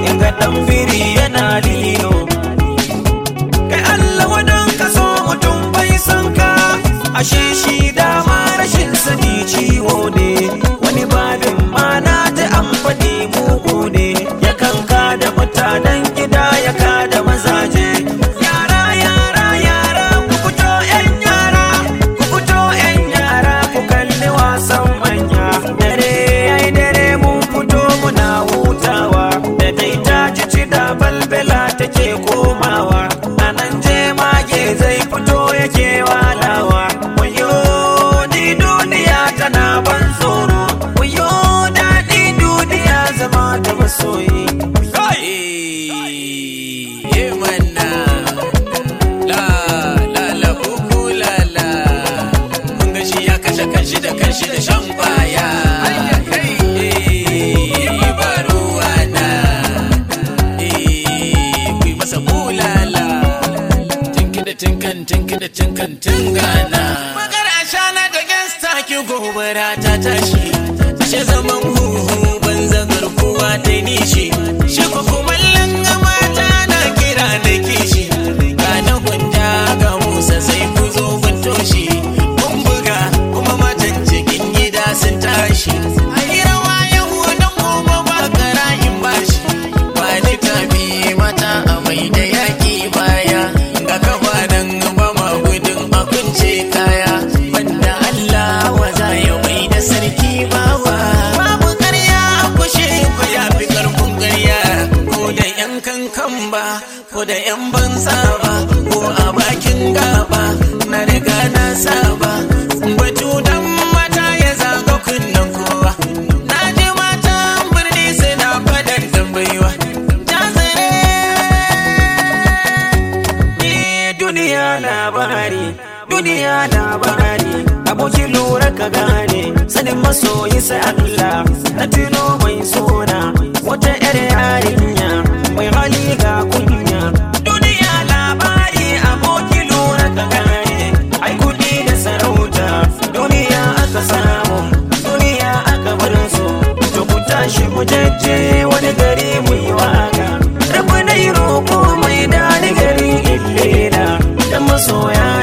in ga dan biri yana lilo kai Allah wadan ka so mutum bai san ka ashe shi dama rashin sani ciwo ne wani babin mana ta amfani mugu ne ya kanka da mutanen gida ya ka da mazaje yara yara yara ku fito yan yara ku fito yan yara ku kalli wasan manya dare ai dare mun fito muna hutawa da dai ta ci da balbela take komawa anan je mage zai fito yake walawa wayo ni duniya tana ban tsoro wayo daɗi duniya zama da masoyi Eh, manna. La, la, la, kuku, la, la. Kun ga shi ya kashe kanshi da kanshi da shan kwaya. Eh, ba ruwana. Eh, ku yi masa bulala. Tinki da tinkan, tinki da tinkan, tingana. Magana shana da gangsta ki gobara ta tashi. Ashe zaman huhu banza garkuwa ta nishi. Shi ko kumallon mata na kira da kishi. Ga na gwanda ga Musa sai ku zo kun toshi. Kun buga kuma matan cikin gida sun tashi. Ayi rawa yau don gobe ba karayin bashi. Ba littafi mata a mai da yaƙi baya. Ga kafa nan ba ma gudun a kunce kaya. Banda Allah wa za ya mai da sarki bawa. Babu ƙarya a kushe ku ya fi ƙarfin ƙarya. Ko da ‘yan kankan ba, ko da ‘yan banza ba, ko a bakin gaba. Na riga na saba. Batu dan mata ya zaga kunnen kowa. Na ji matan birni suna faɗar tambaiwa. Ta Eh, duniya labari duniya labari abokin lura ka gane sanin masoyi sai Allah na tuno mai sona wata yar yarinya mai hali ga kunya duniya labari abokin lura ka gane ai kudi da sarauta duniya aka samu duniya aka bar su to ku tashi mu jajje wani gari mu yi waka rabu na yi roƙo mai dani gari illela da masoya